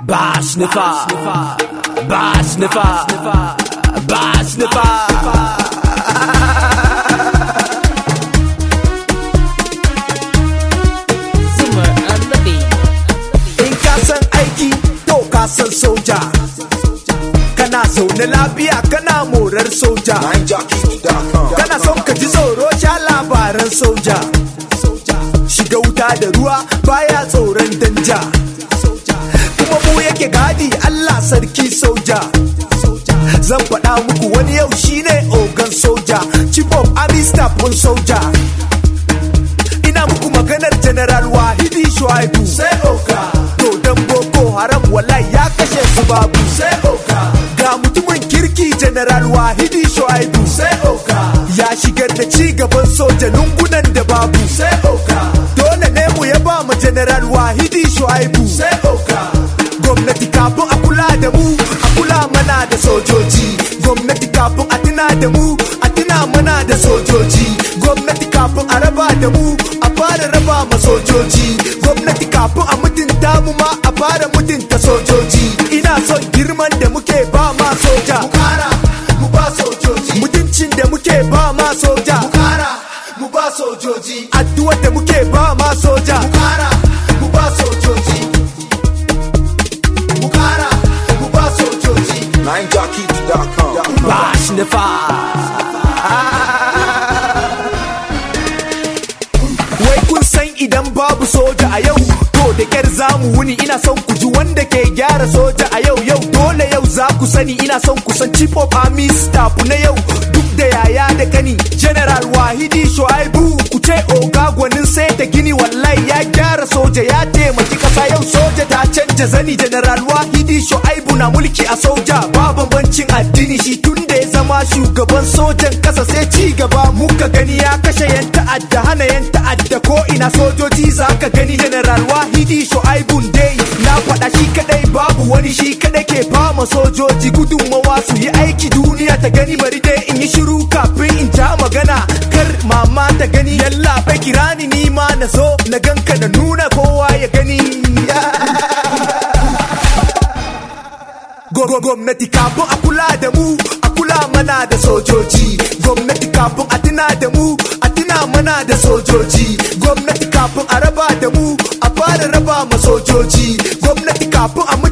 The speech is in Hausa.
Ba sniffer, ba sniffer, ba sniffer. Zuma on the beat. In ka san aiki, to ka san soja. Kana zaune lafiya kana morar soja. Kana son ka ji tsoro sha labaran soja. Shiga wuta da ruwa baya tsoron danja. Kuma mu yake gadi Allah sarki soja. Zan faɗa muku wani yau shine ogan soja. Chief of Army Staff ɗin soja. ina muku maganar general wahidi shuaibu sai oka to dan boko haram wallahi ya kashe su babu sai oka ga mutumin kirki general wahidi shuaibu sai oka ya shigar da ci gaban soja lungunan da babu sai oka dole ne mu ya ba mu general wahidi shuaibu sai oka gwamnati kafin a kula da mu a kula mana da sojoji gwamnati kafin a tuna da mu a tuna mana da sojoji gwamnati kafin a raba da mu a fara raba ma sojoji gwamnati kafin a mutunta mu ma a fara mutunta sojoji ina son girman da muke ba ma soja mu kara mu ba sojoji mutuncin da muke ba ma soja mu kara mu ba sojoji addu'ar da muke ba ma soja mu kara mu ba sojoji mu kara mu ba sojoji NineJockey.com. ba sniffer Wai kun san idan babu soja a yau to da kyar zamu wuni ina son ku ji wanda ke gyara soja a yau yau dole yau za ku sani ina son ku san chief of army staff na yau duk da yaya da kani general wahidi shuaibu ku ce oga gwanin sai ta gini wallahi ya gyara soja ya taimaki kasa yau soja ta canja zani general wahidi shuaibu na mulki a soja ba bambancin addini shi tun da ya zama shugaban sojan kasa sai ci gaba muka gani ya kashe yan ta'adda hana yan ta'adda ko ina sojoji za ka gani general wahidi shu'aibun dai na faɗa shi kadai babu wani shi kadai ke fama sojoji gudunmawa su yi aiki duniya ta gani bari dai in yi shiru kafin in ja magana kar mama ta gani yalla bai kira ni ni ma na zo na ganka na nuna kowa ya gani Gwa- gwamnati kafin a kula da mu a kula mana da sojoji gwamnati kafin a tuna da mu a tuna mana da sojoji gwamnati kafin a raba da mu a fara raba ma sojoji gwamnati kafin a